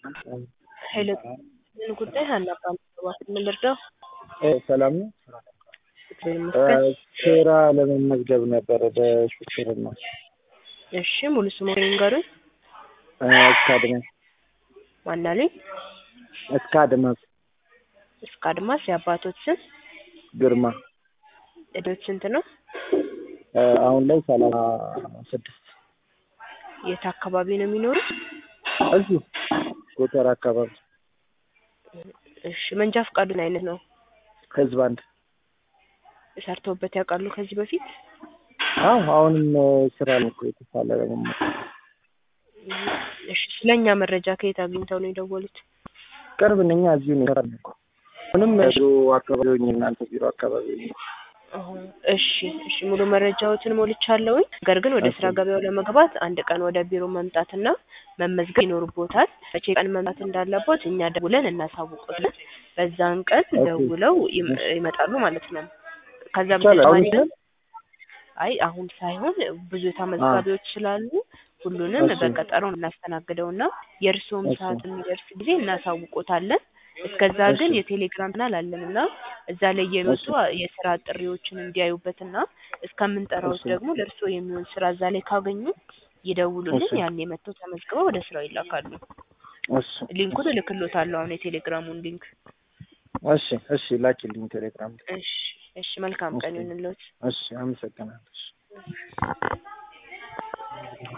ኃይለ ምን ጉዳይ ሀናባል ምን ልርዳው? ሰላም ነው። እግዚአብሔር ይመስገን። ስራ ለመመዝገብ ነበረ በሹፌርና እሺ ሙሉ ስሙ ንገሩኝ። እስከ አድማስ ማን አሉኝ? እስከ አድማስ እስከ አድማስ የአባቶት ስም ግርማ እድሜዎት ስንት ነው? አሁን ላይ ሰላሳ ስድስት የት አካባቢ ነው የሚኖሩት? እዚሁ ጎተራ አካባቢ እሺ መንጃ ፈቃዱን አይነት ነው ህዝብ አንድ ሰርተውበት ያውቃሉ ከዚህ በፊት? አዎ አሁንም ስራ ነው እኮ የተሳለ ለመመ እሺ ስለኛ መረጃ ከየት አግኝተው ነው የደወሉት? ቅርብ ነኝ እዚሁ ነው የሰራን እኮ ምንም ቢሮ አካባቢ ሆኜ እናንተ ቢሮ አካባቢ ሆኜ አሁን እሺ እሺ ሙሉ መረጃዎትን ሞልቻለሁኝ። ነገር ግን ወደ ስራ ገበያው ለመግባት አንድ ቀን ወደ ቢሮ መምጣትና መመዝገብ ይኖርቦታል። መቼ ቀን መምጣት እንዳለቦት እኛ ደውለን እናሳውቆታለን። በዛን ቀን ደውለው ይም- ይመጣሉ ማለት ነው። ከዛ ይቻላል። አሁን በተጨማሪ ግን አይ አሁን ሳይሆን ብዙ ተመዝጋቢዎች ስላሉ ሁሉንም እሺ። በቀጠሮ እናስተናግደውና የእርስዎም እሺ። ሰዓት የሚደርስ ጊዜ እናሳውቆታለን። እስከዛ ግን እሺ። የቴሌግራም ቻናል አለንና እዛ ላይ የመጡ የስራ ጥሪዎችን እንዲያዩበትና እስከምንጠራውት እሺ። ደግሞ ለእርስዎ የሚሆን ስራ እዛ ላይ ካገኙ ይደውሉልን። እሺ። ያኔ መጥተው ተመዝግበው ወደ ስራው ይላካሉ። እሺ ሊንኩን እልክሎታለሁ አሁን የቴሌግራሙን ሊንክ። እሺ እሺ ላኪልኝ ቴሌግራም እሺ እሺ መልካም ቀን እሺ። ይሁንልዎት። እሺ አመሰግናለሁ እሺ